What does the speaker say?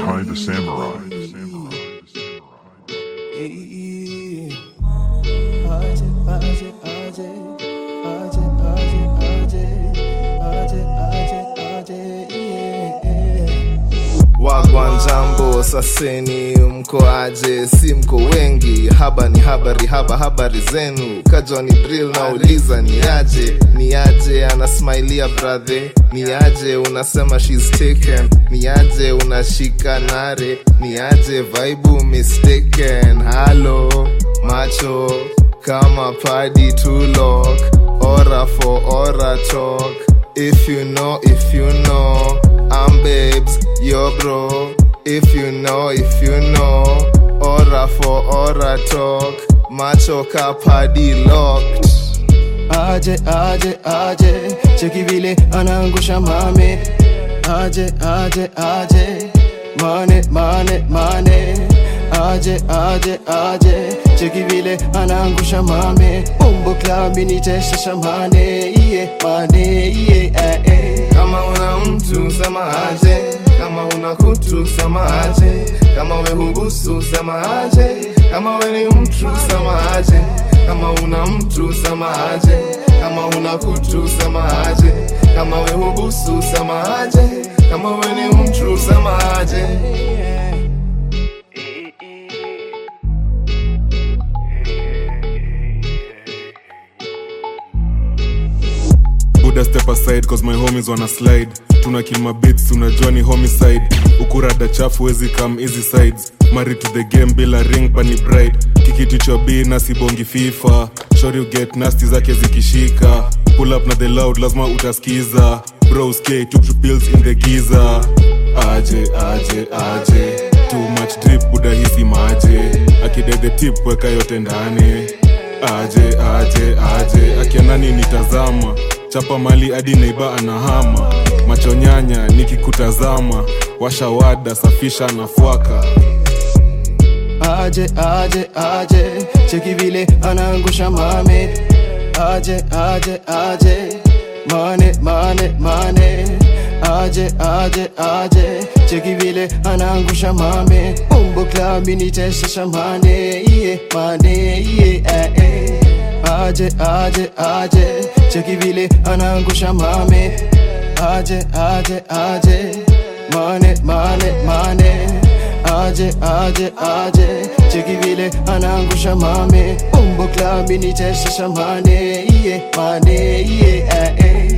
Behind the Samurai. wagwan jambo saseni mko aje si mko wengi haba ni habari haba habari zenu kajwa ni drill nauliza ni aje ni aje anasmailia brathe ni aje unasema shes taken ni aje unashika nare ni aje vaibu mistaken halo macho kama padi tulok ora for ora talk if you know if you know I'm babes, yo bro. If you know, if you know, ora for ora talk, macho kapadi locked. aje aje aje cheki vile anaangusha mame aje aje aje mane mane mane aje aje aje cheki vile anaangusha mame umbo klabi nitesha shamane iye mane iye eh, eh. Kama una mtu sema aje, kama una kutu sema aje, kama we hubusu sema aje, kama we ni mtu sema aje, kama una mtu sema aje, kama una kutu sema aje, kama we hubusu sema aje, kama we ni mtu sema aje. buda step aside cause my homies wanna slide tuna kill my beats unajua ni homicide ukurada chafu wezi come easy sides married to the game bila ring bani bride kikiti cha b na sibongi fifa sure you get nasty zake zikishika pull up na the loud lazima utaskiza bros k took two pills in the giza aje aje aje too much drip buda hisi maje akide the tip weka yote ndani aje aje aje akiona nini tazama chapa mali hadi neiba anahama macho nyanya nikikutazama washawada safisha na fwaka aje aje aje cheki vile anaangusha mame aje aje aje mane mane mane aje aje aje cheki vile anaangusha mame umbo klabi nitesha shamane iye mane iye eh, eh. aje aje aje cheki vile anaangusha mame aje aje aje mane mane mane aje aje aje cheki vile anaangusha mame umbo klabi nitesha shamane iye mane iye eh, eh.